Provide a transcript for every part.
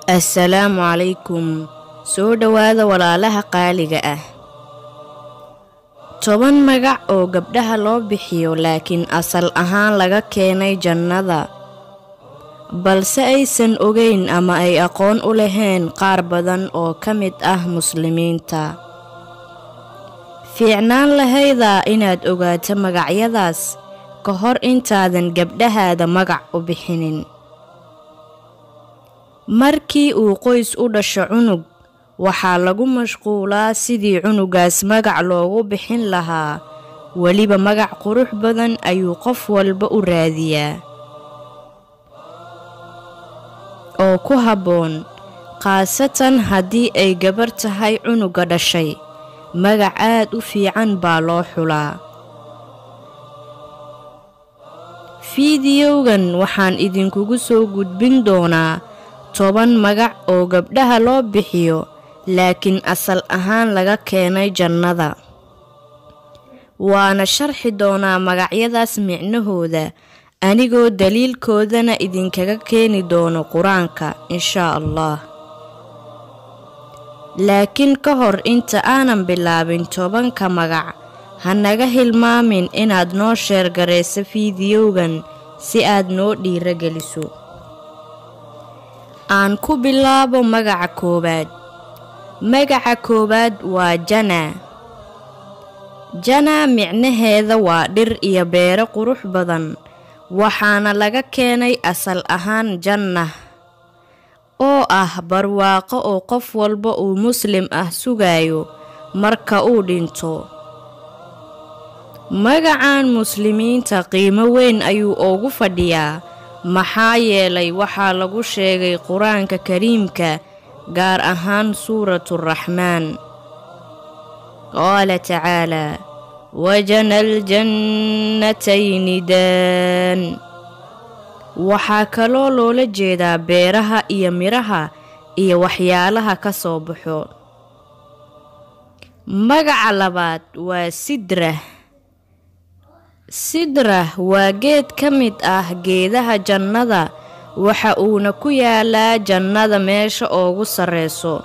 assalaamu calaykum soo dhowaada walaalaha qaaliga ah toban magac oo gabdhaha loo bixiyo laakiin asal ahaan laga keenay jannada balse aysan ogeyn ama ay aqoon u lahayn qaar badan oo ka mid ah muslimiinta fiicnaan lahaydaa inaad ogaato magacyadaas ka hor intaadan gabdhahaada magac u bixinin markii uu qoys u dhasho cunug waxaa lagu mashquulaa sidii cunugaas magac loogu bixin lahaa weliba magac qurux badan ayuu qof walba u raadiyaa oo ku habboon khaasatan haddii ay gabar tahay cunuga dhashay magac aad u fiican baa loo xulaa fiidiyowgan waxaan idinkugu soo gudbin doonaa toban magac oo gabdhaha loo bixiyo laakiin asal ahaan laga keenay jannada waana sharxi doonaa magacyadaas micnahooda anigoo daliilkoodana idinkaga keeni doono qur-aanka inshaa allah laakiin ka hor inta aanan bilaabin tobanka magac ha naga hilmaamin inaad noo sheergarayso fiidiyowgan si aad noo dhiirageliso aan ku bilaabo magaca koowaad magaca koowaad waa jana jana micnaheeda waa dhir iyo beero qurux badan waxaana laga keenay asal ahaan jannah oo ah barwaaqo oo qof walba uu muslim ah sugayo marka uu dhinto magacan muslimiinta qiimo weyn ayuu ugu fadhiyaa maxaa yeelay waxaa lagu sheegay qur-aanka kariimka gaar ahaan suuraturaxmaan qaala tacaalaa wajana aljannatayni daan waxaa kaloo loola jeedaa beeraha iyo midhaha iyo waxyaalaha ka soo baxo magaca labaad waa sidrah sidrah waa geed ka mid ah geedaha jannada waxa uuna ku yaalaa jannada meesha oogu sarreyso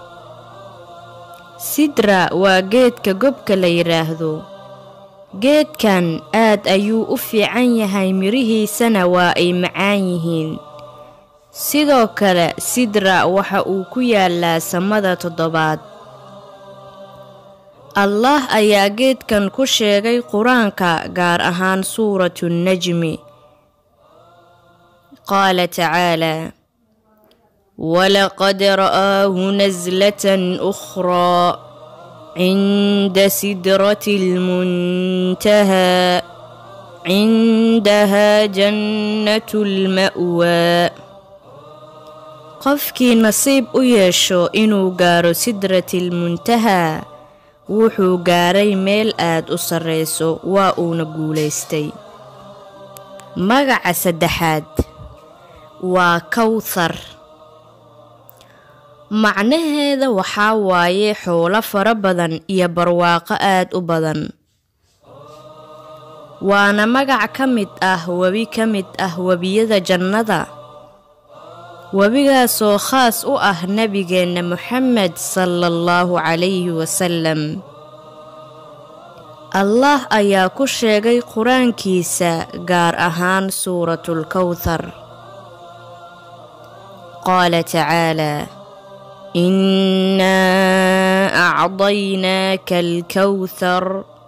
sidra waa geedka gobka la yidhaahdo geedkan aad ayuu u fiican yahay midhihiisana waa ay macaan yihiin sidoo kale sidra waxa uu ku yaalaa samada toddobaad allah ayaa geedkan ku sheegay qur-aanka gaar ahaan suuratu nnajmi qaala tacaalaa walaqad ra'aahu naslatan ukhraa cinda sidrati lmuntahaa cindahaa jannatu lma'waa qofkii nasiib u yeesho inuu gaaro sidratilmuntahaa wuxuu gaaray meel aad u sarreyso waa uuna guulaystay magaca saddexaad waa kawthar macnaheeda waxaa waaye xoolo fara badan iyo barwaaqo aad u badan waana magac ka mid ah webi ka mid ah webiyada jannada webigaasoo khaas u ah nebigeenna moxamed sala allahu calayhi wasalam allah ayaa ku sheegay qur-aankiisa gaar ahaan suuratulkawthar qaala tacaalaa innaa acdaynaaka alkawthar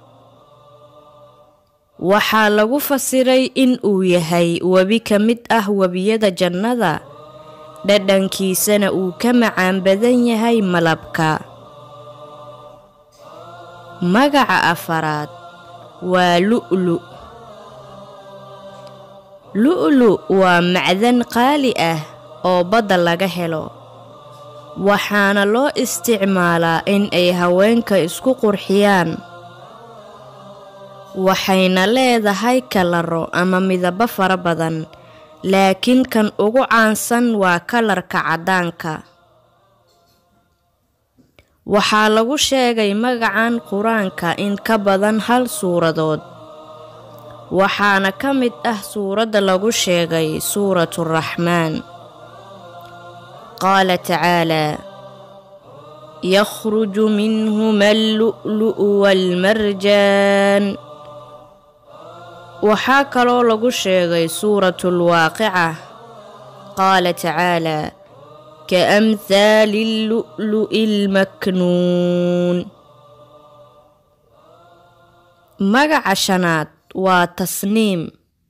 waxaa lagu fasiray in uu yahay webi ka mid ah webiyada jannada dhadhankiisana uu ka macaan badan yahay malabka magaca afaraad waa lu'lu lu'lu waa macdan qaali ah oo badda laga helo waxaana loo isticmaalaa in ay haweenka isku qurxiyaan waxayna leedahay kalaro ama midabo fara badan laakiin kan ugu caansan waa kalarka caddaanka waxaa lagu sheegay magacan qur-aanka in ka badan hal suuradood waxaana ka mid ah suuradda lagu sheegay suuraturaxmaan qaala tacaalaa yakhruju minhuma allu'lu'u waalmarjaan waxaa kaloo lagu sheegay suuratulwaaqica qaala tacaalaa kaamhaali allu'lu'i almaknuun magaca shanaad waa tasniim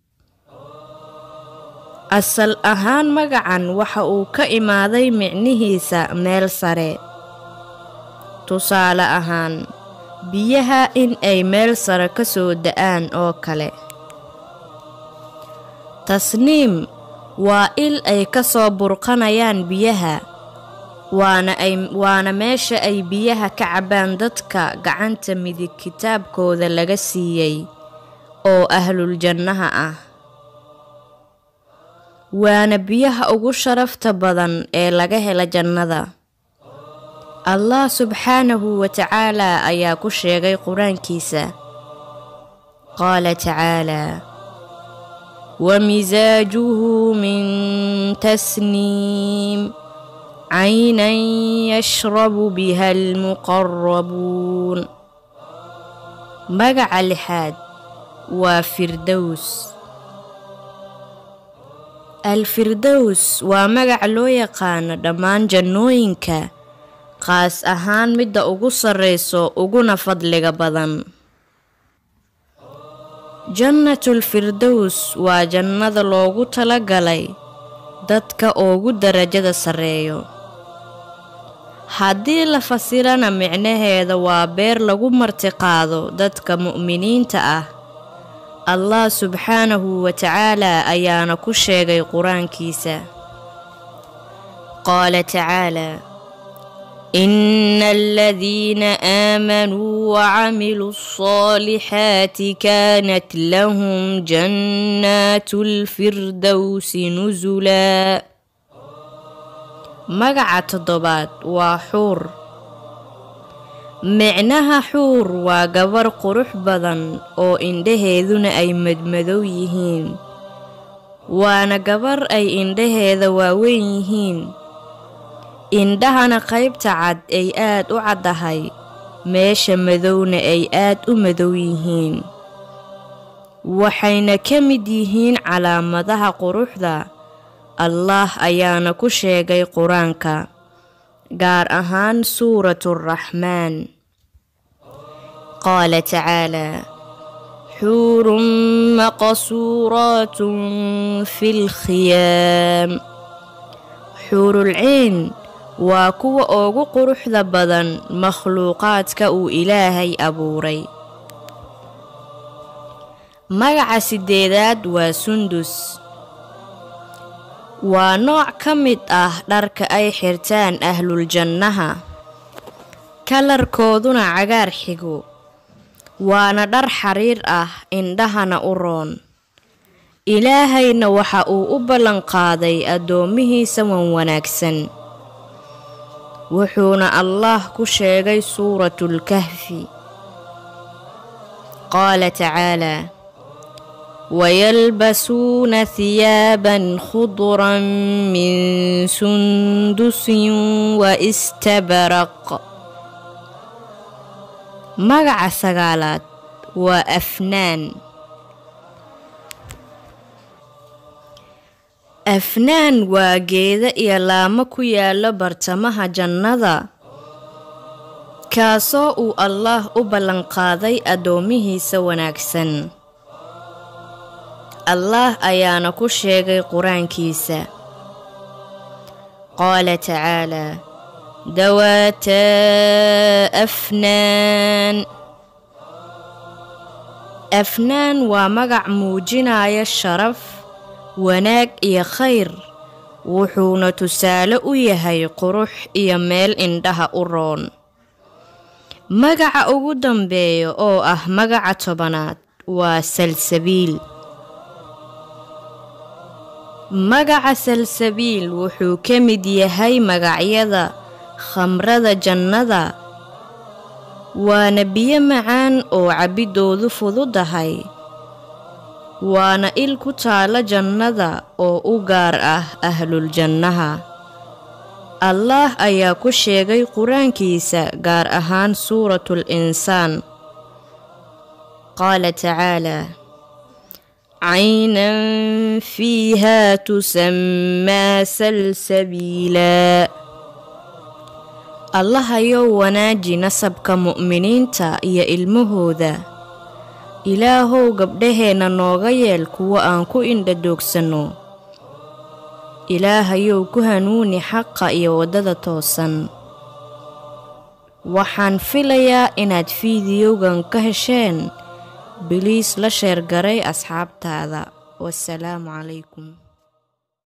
asal ahaan magacan waxa uu ka imaaday micnihiisa meel sare tusaale ahaan biyaha in ay meel sare ka soo da'aan oo kale tasniim waa il ay ka soo burqanayaan biyaha waana ay waana meesha ay biyaha ka cabbaan dadka gacanta midig kitaabkooda laga siiyey oo ahluljannaha ah waana biyaha ugu sharafta badan ee laga hela jannada allah subxaanahu wa tacaalaa ayaa ku sheegay qur-aankiisa qaala tacaalaa wamisaajuhu min tasniim caynan yashrabu biha almuqarabuun magaca lixaad waa firdows alfirdows waa magac loo yaqaano dhammaan jannooyinka qaas ahaan midda ugu sarreyso uguna fadliga badan jannatul firdows waa jannada loogu talagalay dadka ugu darajada sarreeyo haddii la fasirana micnaheeda waa beer lagu martiqaado dadka mu'miniinta ah allah subxaanahu wa tacaalaa ayaana ku sheegay qur-aankiisa qaala tacaalaa ina aladiina aamanuu wacamiluu alصaalixaati kaanat lahum jannaatu lfirdowsi nusulaa magaca toddobaad waa xuur micnaha xuur waa gabar qurux badan oo indhaheeduna ay madmadow yihiin waana gabar ay indhaheeda waaweyn yihiin indhahana qaybta cad ay aad u caddahay meesha madowna ay aad u madow yihiin waxayna ka mid yihiin calaamadaha quruxda allaah ayaana ku sheegay qur-aanka gaar ahaan suuraturaxmaan qaala tacaalaa xuurun maqsuuraatun fi lkhiyaam xuurulciin waa kuwa ugu quruxda badan makhluuqaadka uu ilaahay abuuray magaca sideedaad waa sundus waa nooc ka mid ah dharka ay xirtaan ahluljannaha kalarkooduna cagaar xigo waana dhar xariir ah indhahana u roon ilaahayna waxa uu u ballanqaaday addoommihiisa wan wanaagsan wuxuuna allaah ku sheegay suuratulkahfi qaala tacaalaa wayalbasuuna hiyaaban khudran min sundusin wa istabaraq magaca sagaalaad waa afnaan afnaan waa geeda iyo laamo ku yaala bartamaha jannada kaasoo uu allaah u ballanqaaday addoomihiisa wanaagsan allaah ayaana ku sheegay qur-aankiisa qaala tacaalaa dawaataa afnaan afnaan waa magac muujinaya sharaf wanaag iyo khayr wuxuuna tusaale u yahay qurux iyo meel indhaha u roon magaca ugu dambeeya oo ah magaca tobanaad waa salsabiil magaca salsabiil wuxuu ka mid yahay magacyada khamrada jannada waana biyo macaan oo cabbidoodu fududahay waana il ku taala jannada oo u gaar ah ahluljannaha allaah ayaa ku sheegay qur-aankiisa gaar ahaan suuratul insaan qaala tacaalaa caynan fiihaa tusammaa salsabiilaa allahayow wanaaji nasabka mu'miniinta iyo ilmahooda ilaahow gabdhaheenna nooga yeel kuwa aan ku indhadoogsanno ilaahayow ku hanuuni xaqa iyo waddada toosan waxaan filayaa inaad fiidiyowgan ka hesheen biliis la sheergaray asxaabtaada wasalaamu calaykum